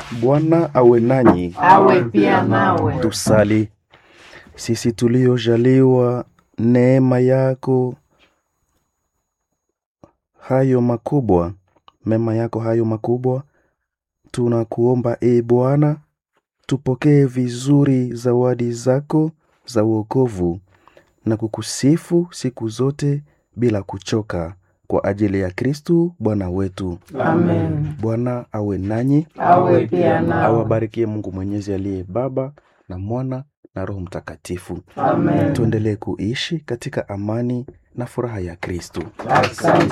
Bwana awe nanyi. awe pia nawe. Tusali. Sisi tuliojaliwa neema yako hayo makubwa, mema yako hayo makubwa, tunakuomba e Bwana, tupokee vizuri zawadi zako za wokovu na kukusifu siku zote bila kuchoka, kwa ajili ya Kristu Bwana wetu. Amen. Bwana awe nanyi, Awe pia nawe. awabarikie Mungu Mwenyezi aliye Baba na Mwana na Roho Mtakatifu. Amen. Tuendelee kuishi katika amani na furaha ya Kristu. Asante.